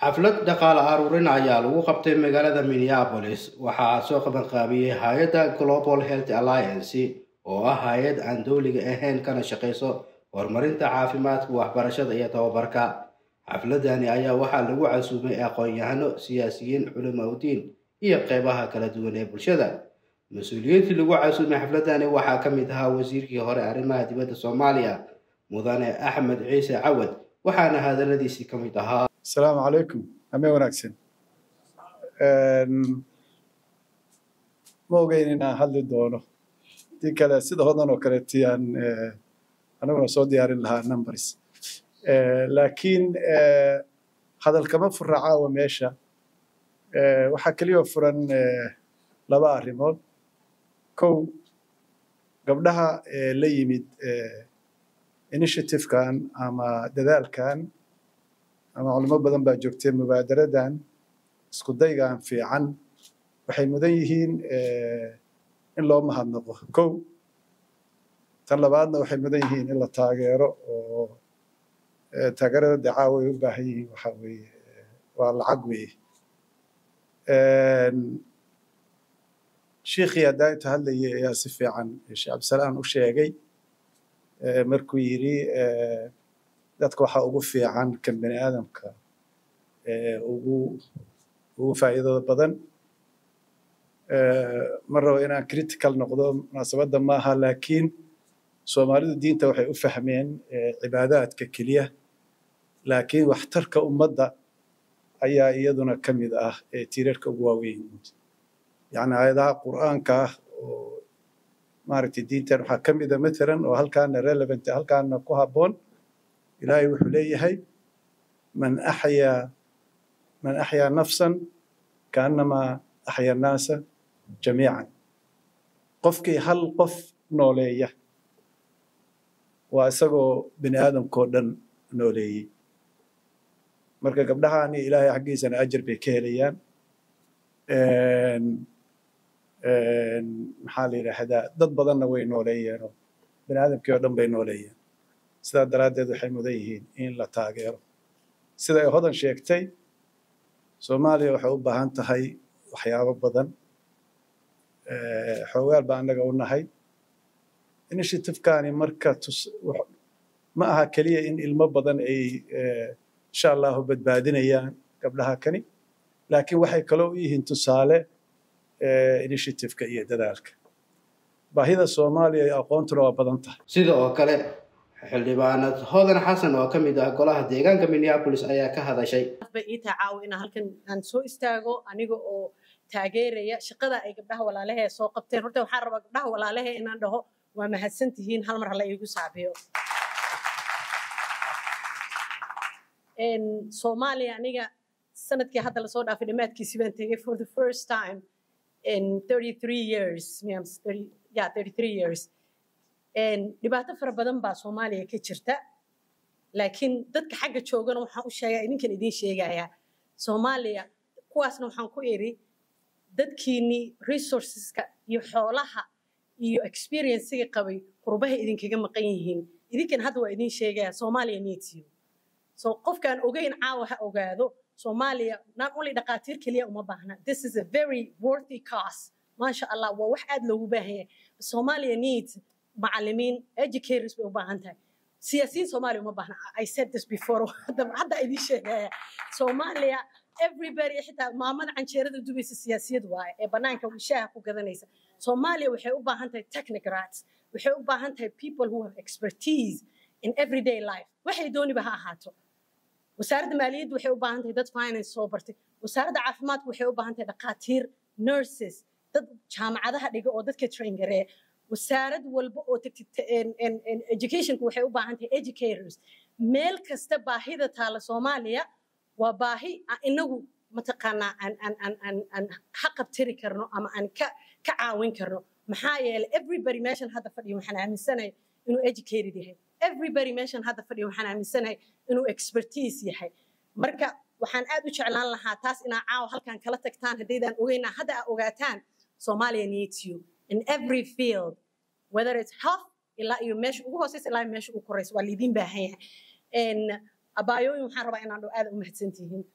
xaflad dhaqaale aruurin ayaa lagu qabtay magaalada minneapolis waxaa soo qabanqaabiyey hay-adda global health alliance oo ah hay-ad aan dowliga ahayn kana shaqayso horumarinta caafimaadka waxbarashada iyo tababarka xafladani ayaa waxaa lagu casuumay aqoon-yahano siyaasiyiin culimaudiin iyo qeybaha kala duwan ee bulshada mas-uuliyiintii lagu casuumay xafladani waxaa ka mid ahaa wasiirkii hore arrimaha dibadda soomaaliya mudane axmed ciise cawad waxaana hadaladiisii ka mid ahaa asalaamu calaykum amee wanaagsan ma ogeyn inaan hadli doono dii kale sida hodan oo kaleeti aan anaguna soo diyaarin lahaa numbers laakiin hadal kama fura caawa meesha waxaa keliya furan laba arrimood kow gabdhaha la yimid initiativekan ama dadaalkan ama culimo badan baa joogtay mubaadaradan isku daygan fiican waxay mudan yihiin in loo mahadnaqo kow tan labaadna waxay mudan yihiin in la taageero oo taageerada dacaawa ay u baahan yihiin waxa weeye waa lacag weeye shiikhii haddaa inta hadlayay ayaa si fiican sheekh cabdisalaan u sheegay markuu yidhi dadka waxaa ugu fiican kan bani aadamka ugu ugu faa'iidada badan ma rabo inaan critical noqdo munaasabadda maaha laakiin soomaalidu diinta waxay u fahmeen cibaadaadka keliya laakiin waxtarka ummadda ayaa iyaduna ka mid ah tiirarka ugu waaweyn yacni aayadaha qur'aanka ah oo maaragtay diintan waxaa ka mida matalan oo halkaana relevant halkaana ku habboon ilaahay wuxuu leeyahay man axyaa man axyaa nafsan kaannamaa axya annaasa jamiican qofkii hal qof nooleeya waa isagoo bini aadamkao dhan nooleeyey marka gabdhahaani ilaahay xaggiisana ajar bay ka helayaan maxaa la yidhaahdaa dad badanna way nooleeyeenoo bini aadamkii oo dhan bay nooleeyeen sidaa daraaddeed waxay mudan yihiin in la taageero sida ay hodan sheegtay soomaaliya waxay u baahan tahay waxyaabo badan xoogaal baa annaga u nahay initiativekani marka ma aha keliya in ilmo badan ay insha allahu badbaadinayaan gabdhaha kani laakiin waxay kaloo u yihiin tusaale initiativeka iyo dadaalka baahida soomaaliya iyo aqoontuna waa badan tahay sida oo kale xildhibaanad hodan xasan oo ka mid ah golaha deegaanka minneapolis ayaa ka hadashay bay ii tahay caawa inaan halkan aan soo istaago aniga oo taageeraya shaqada ay gabdhaha walaalahe soo qabteen horta waxaan rabaa gabdhaha walaalahe inaan dhaho waa mahadsan tihiin hal mar hala iigu saabiyo soomaaliya aniga sanadkii hadda lasoo dhaafay dhammaadkiisi baan tegay for the first time in 33 years yeah 33 years dhibaato fara badan baa soomaaliya ka jirta laakiin dadka xagga joogana waxaan u sheegaa idinkan idiin sheegayaa soomaaliya kuwaasna waxaan ku iri dadkiinii resourceska iyo xoolaha iyo experiencega qabay qurbaha idinkaga maqan yihiin idinkan hadda waa idiin sheegaya soomaaliya needs you so qofkaan ogeyn caawa ha ogaado soomaaliya not only dhaqaatiir keliya uma baahna this is a very worthy cause maasha allah waa wax aad loogu baahan yahay soomaaliya needs macalimiin educators bay u baahan tahay siyaasiyiin soomaaliya uma baahna i said this before hadda idiin sheegaya soomaaliya everybody xitaa maamada canjeerada dubaysa siyaasiyad waaye ee banaanka shaaha ku gadanaysa soomaaliya waxay u baahan tahay technocrats waxay u baahan tahay people who have expertise in everyday life waxay dooniba ha ahaato wasaaradda maaliyadda waxay u baahan tahay dad finance soo bartay wasaaradda caafimaadka waxay u baahan tahay dhakhaatiir nurses dad jaamacadaha dhiga oo dadka train gareeya wasaarad walba oo educationka waxay u baahan tahay educators meel kasta baahida taala soomaaliya waa baahi inagu mataqaanaa aan ha qabtiri karno ama aan ka ka caawin karno maxaa yeelay everybody meeshan hadda fadhiyo waxaan aaminsanahay inuu educated yahay everybody meeshan hadda fadhiyo waxaan aaminsanahay inuu expertise yahay marka waxaan aad u jeclaan lahaa taas inaa caawa halkan kala tagtaan haddaydaan ogeynaa hadda aa ogaataan Somalia needs you in every field whether it's health ilaa iyo meesha ugu hooseysa ilaa meesha ugu koreysa waa liidiin baahan yahay abaayooyin waxaan rabaa inaan dhow aad u mahadsantihiin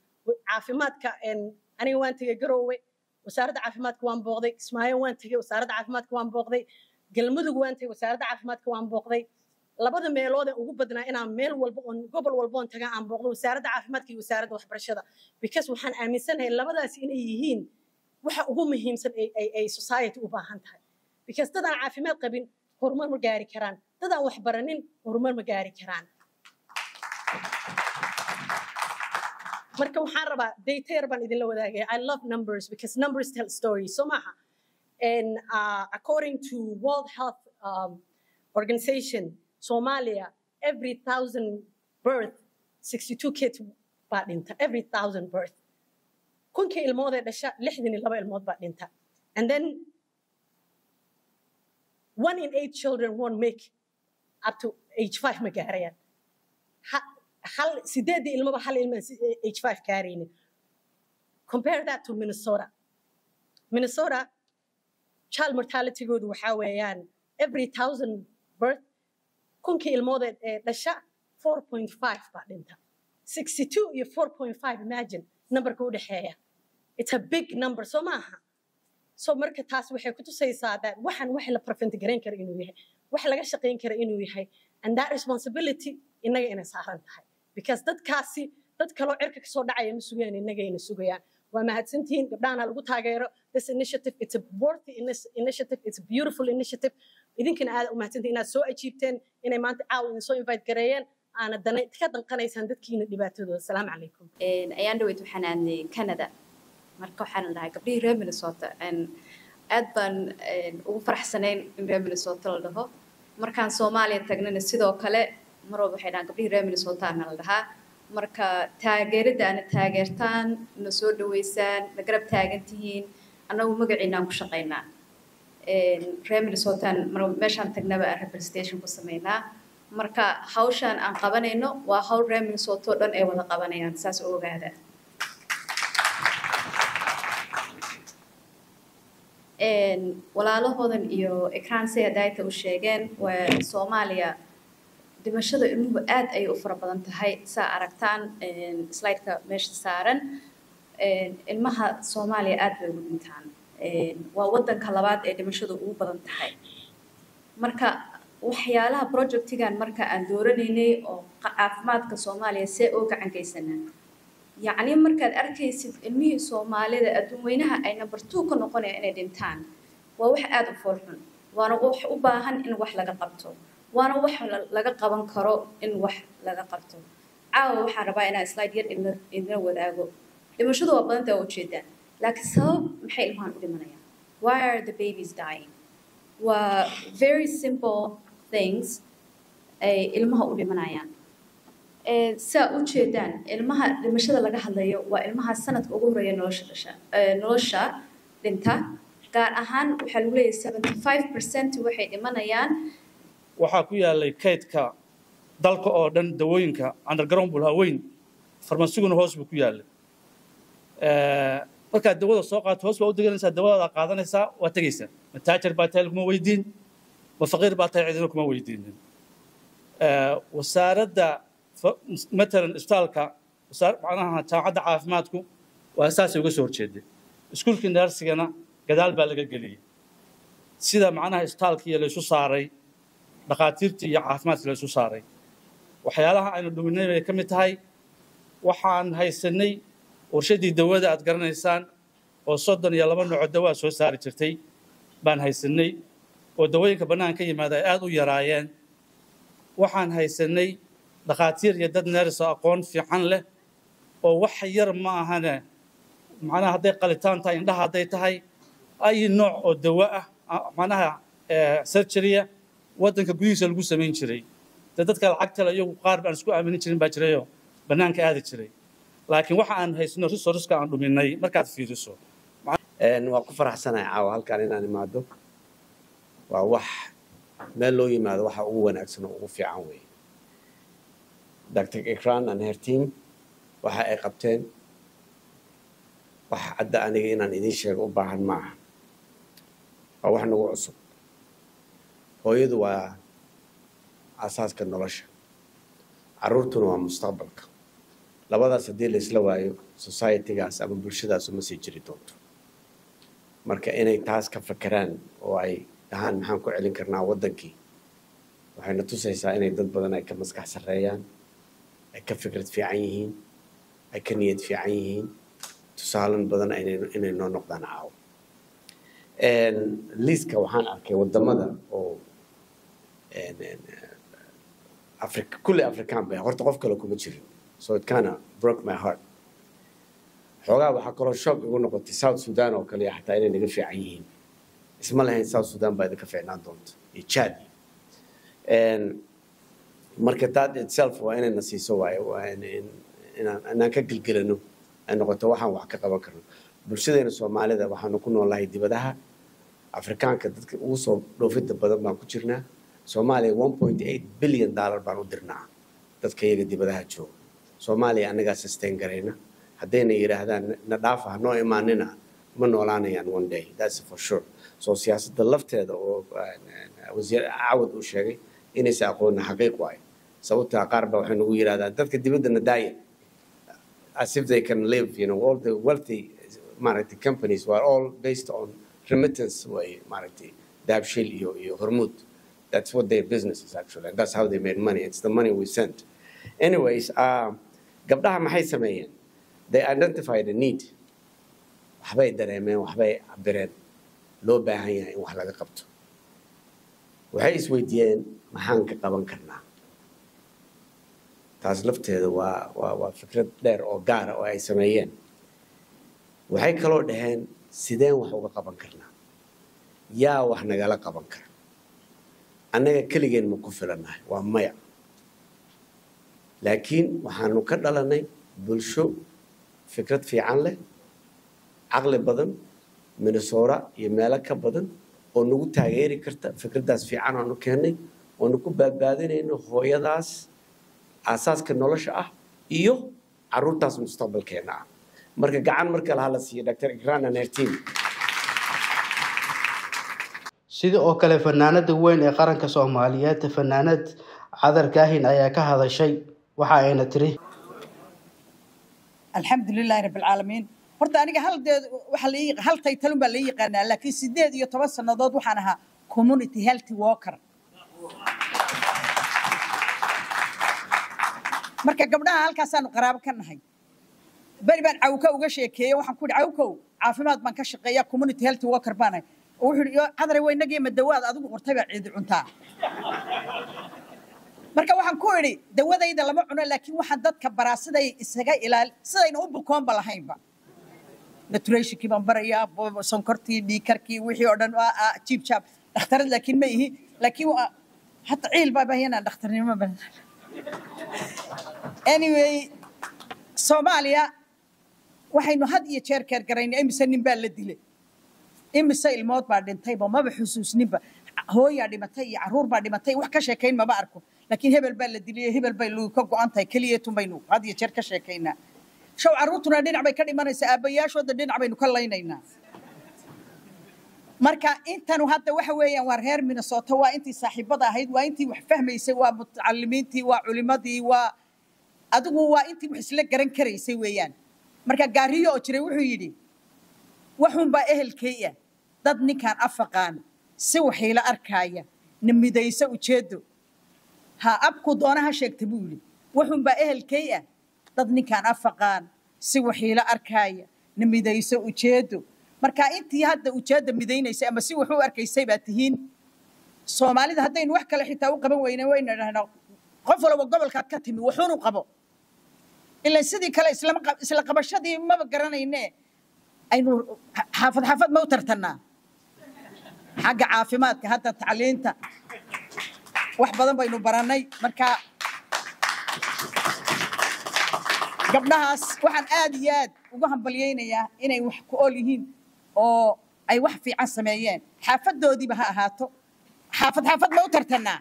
caafimaadka aniga waan tegey garoowe wasaaradda caafimaadka waan booqday kismaayo waan tegey wasaaradda caafimaadka waan booqday galmudug waan tegey wasaaradda caafimaadka waan booqday labada meelood ee ugu badnaa inaan meel walba oon gobol walba oon tagaa aan booqdo wasaaradda caafimaadka iyo wasaaradda waxbarashada because waxaan aaminsanahay labadaasi inay yihiin waxa ugu muhiimsan ay society u baahan tahay because dad aan caafimaad qabin horumar ma gaari karaan dad aan wax baranin horumar ma gaari karaan marka waxaan rabaa data yar baan idinla wadaagaya i love numbers because numbers tell stories so maaha and uh, according to world health um, organization somalia every thousand birth 62 kids baa dhinta every thousand birth kunkii ilmoodee dhasha lixdan iyo laba ilmood baa dhinta and then one in eight children won't make up to age five ma gaarayaan hal sideedii ilmaba hal ilma age five gaaraynin compare that to minnesota minnesota child mortalitygoodu waxaa weeyaan every thousand birth kunkii ilmoodeed ee dhasha four point five baa dhinta sixty two iyo four point five imagine numberka u dhexeeya it's a big number soo maaha so marka taas waxay ku tusaysaa that waxaan wax la prevent garayn kara inuu yahay wax laga shaqayn kara inuu yahay and that responsibility innaga inay saaran tahay because dadkaasi dad kaloo cirka kasoo dhacaya ma sugayaan innaga ina sugayaan waa mahadsantihiin gabdhahana lagu taageero this initiative it's a worthy initiative it's a beautiful initiative idinkana aad u mahadsantihiin inaad soo ajiibteen inay maanta caawa idin soo invite gareeyeen aana ka danqanaysaan dadkiina dhibaatadooda asalaamu calaykum ayaan dhaweyd waxaan aadnay canada marka waxaan dhahay gabdhihii reer minnesota aad baan ugu faraxsanayn in reer minnesota la dhaho markaan soomaaliya tagnana sidoo kale mar walba waxay dhahaan gabdhihii reer minnesota ana la dhahaa marka taageerada ana taageertaan na soo dhaweysaan na garab taagan tihiin annagu magaciinaan ku shaqaynaa reer minnesotaan meeshaan tagnaba aan representation ku samaynaa marka hawshaan aan qabanayno waa hawl reer minnesota oo dhan ay wada qabanayaan saas oo ogaada walaalahoodan iyo ekraanse hadaayta u sheegeen waa soomaaliya dhimashada ilmuhu aad ayay u fara badan tahay saa aragtaan slideka meesha saaran ilmaha soomaaliya aad bay ugu dhintaan waa wadanka labaad ee dhimashadu ugu badan tahay marka waxyaalaha projectigan marka aan dooranaynay oo caafimaadka soomaaliya see oo gacan geysanaa yacni markaad arkaysid ilmihii soomaalida adduun weynaha ay number two ka noqonayaan inay dhintaan waa wax aada u foolxun waana wax u baahan in wax laga qabto waana wax laga qaban karo in wax laga qabto caawa waxaan rabaa inaan slide yar idina wadaago dhimashadu waa badanta waa ujeedaan laakiin sabab maxay ilmahan u dhimanayaan why are the babies dying waa very simple things ay ilmaha u dhimanayaan saa u jeedaan ilmaha dhimashada laga hadlayo waa ilmaha sanadka ugu horeeya nolosha dhasha nolosha dhinta gaar ahaan waxaa lagu leeyahay seventy five percent waxay dhimanayaan waxaa ku yaalay kaydka dalka oo dhan dawooyinka underground buu lahaa weyn farmasiguna hoos buu ku yaalay markaad dawada soo qaato hoos baa u deganaysaa dawadaada qaadanaysaa waa tegaysaa ma taajir baa tahay kuma weydiin ma faqiir baa tahay cidina kuma weydiinin wasaaradda matalan isbitaalka macnaha jaamacadda caafimaadku waa saasay uga soo horjeeday iskuulkii neersigana gadaal baa laga geliyey sida macnaha isbitaalkii laysu saaray dhakhaatiirtii iyo caafimaadkii laysu saaray waxyaalaha aynu dhuminay bay ka mid tahay waxaan haysanay warshadii dawada aad garanaysaan oo soddon iyo laba nooco dawaa soo saari jirtay baan haysanay oo dawooyinka bannaan ka yimaada ay aada u yaraayeen waxaan haysanay dhakhaatiir iyo dad neerso aqoon fiican leh oo wax yar ma ahane macnaha hadday qalitaan tahay indhaha hadday tahay ay nooc oo dawo ah macnaha surgerya waddanka gudihiisa lagu samayn jiray dee dadka lacagtale iyagu qaar baan isku aaminin jirin baa jirayoo bannaanka aadi jiray laakiin waxa aan haysano resourceska aan dhuminay markaad fiiriso waa ku faraxsanahay caawa halkaan inaan imaado waa wax meel loo yimaado waxa ugu wanaagsan oo ugu fiican weeye dr ikran and her team waxa ay qabteen wax cadda aniga inaan idiin sheego u baahan ma aha waa wax nagu cusub hooyadu waa asaaska nolosha carruurtuna waa mustaqbalka labadaas haddii la isla waayo societygaas ama bulshadaas uma sii jiri doonto marka inay taas ka fakeraan oo ay dhahaan maxaan ku celin karnaa waddankii waxayna tusaysaa inay dad badan ay ka maskax sarreeyaan ay ka fikrad fiican yihiin ay ka niyad fiican yihiin tusaalan badan aynay- inay noo noqdaan caawo liiska waxaan arkay waddamada oo een, een, Africa, kulli Afrikaan bay horta qof kale kuma jirin so it kinda broke my heart xoogaa waxaa kaloo shock igu noqotay south sudan oo kale xataa inay naga fiican yihiin isma lahayn south sudan baa idinka fiicnaan doonta iyo chad And marka that itself waa inayna siiso waaye waa in- in- inaan inaan ka gelgelano ay noqoto waxaan wax ka qaban karno bulshadeena soomaalida waxaanu ku noolahay dibadaha afrikaanka dadka ugu soo dhoofida badan baan ku jirnaa soomaaliya one point eight billion dollar baan u dirnaa dadka iyaga dibadaha jooga soomaaliya annagaa sustain garayna haddayna yidhaahdaan na dhaafa ha noo imaanina ma noolaanayaan one day that's for sure so siyaasadda lafteeda oo uh, wasiir cawad uu sheegay inaysa aqoonna xaqiiq waayo sababtaa qaar baa waxay nagu yidhahdaan dadka dibaddana daaya as if they can live you know all the wealthy maaragtay companies were all based on remittance way maaragtay daabshil iyo iyo hormuud that's what their business is actually and that's how they made money it's the money we sent anyways uh, gabdhaha maxay sameeyeen they identified a need waxbay dareemeen waxbay cabireen loo baahan yahay in wax laga qabto waxay isweydiiyeen maxaan ka qaban karnaa taas lafteeda waa waa waa fikrad dheer oo gaara oo ay sameeyeen waxay kaloo dhaheen sideen wax uga qaban karnaa yaa wax nagala qaban kara annaga keligeen ma ku filannahay waa maya laakiin waxaanu ka dhalanay bulsho fikrad fiican leh caqli badan minnesota iyo meelo ka badan oo nagu taageeri karta fikraddaas fiican aanu keennay oonu ku badbaadinayno hooyadaas aasaaska nolosha ah iyo caruurtaas mustaqbalkeena ah marka gacan marka laha la siiyo dr igrana nertin sida oo kale fanaanada weyn ee qaranka soomaaliyeed fanaanad cadar kaahin ayaa ka hadashay waxa ayna tiri الحمد لله رب العالمين horta aniga hal deed waxa la ii- hal taytalun baa la ii yaqaanaa laakiin sideed iyo toban sannadood waxaan ahaa community health worker marka gabdhaha halkaasaanu qaraabo ka nahay beri baan cawka uga sheekeeyey waxaan ku ihi cawkow caafimaad baan ka shaqeeya community health worker baan ahay oo wuxuu ihi cadare waynagii ma dawaad adigu qortay baa ciidi cuntaa marka waxaan ku idhi dawadayda lama cuno laakiin waxaan dadka baraa siday isaga ilaali sidayna u bukoonba lahaynba naturationkii baan barayaa bo- sonkortii dhiikarkii wixii oo dhan waa ah, jiib jaab dhakhtarad laakiin ma ihi laakiin waa hata ciil baa baahyanaa dhakhtarnimo ba anyway soomaaliya waxaynu had iyo jeer keergaraynay imise nin baa la dilay imise ilmood baa dhintayba maba xusuusninba hooyaa dhimatay iyo caruur baa dhimatay wax ka sheekayn mama arko laakiin hebel baa la dilay hebel bay lugu ka go-an tahay keliyeetun baynu had iyo jeer ka sheekaynaa show caruurtuna dhinac bay ka dhimanaysaa aabbayaashooda dhinac baynu ka laynaynaa marka intanu hadda waxa weeyaan waa reer minnesota waa intii saaxiibada ahayd waa intii wax fahmaysay waa mutacalimiintii waa culimadii waa adigu waa intii wax isla garan karaysay weeyaan marka gaariyo oo jiray wuxuu yidhi waxuunbaa ehelkaya dad ninkaan afaqaan si waxiila arkaaya na midayso ujeedo ha abku doona ha sheegta buu yidhi waxuunbaa ehelkay ah dad ninkaan afaqaan si waxiila arkaaya na midayso ujeedo marka intii hadda ujeedda midaynaysay ama si wax u arkaysay baa tihiin soomaalida haddaynu wax kale xitaa u qaban weyne waynu dhahnaa qof walba gobolkaad ka timi wuxuunu qabo ilan sidii kale islama qab- isla qabashadii maba garanayne aynu xaafad xaafad ma u tartannaa xagga caafimaadka hadda tacliinta wax badan baynu barannay marka gabdhahaas waxaan aad iyo aad ugu hambalyaynayaa inay wax ku ool yihiin oo ay wax fiican sameeyeen xaafadoodiiba ha ahaato xaafad xaafad ma u tartannaa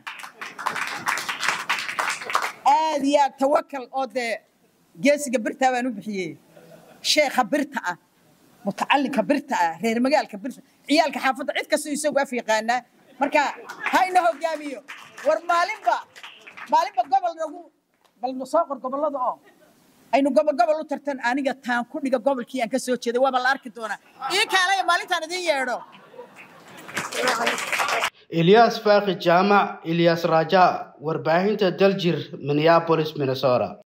aad iyo aad tawakal oo dee geesiga birtaa baan u bixiyey sheekha birta ah mutacalinka birta ah reer magaalka birta ciyaalka xaafadda cid kastoo isagu af yaqaanaa marka ha ina hogaamiyo war maalinba maalinba gobol nagu bal soo qor gobollada oo aynu gobol gobol u tartan aniga taan ku dhiga gobolkii aan ka soo jeeday waaba la arki doonaa ii kaalaya maalintaan idiin yeedho ilyas faaqi jaamac ilyas raja warbaahinta daljir minneapolis minnesota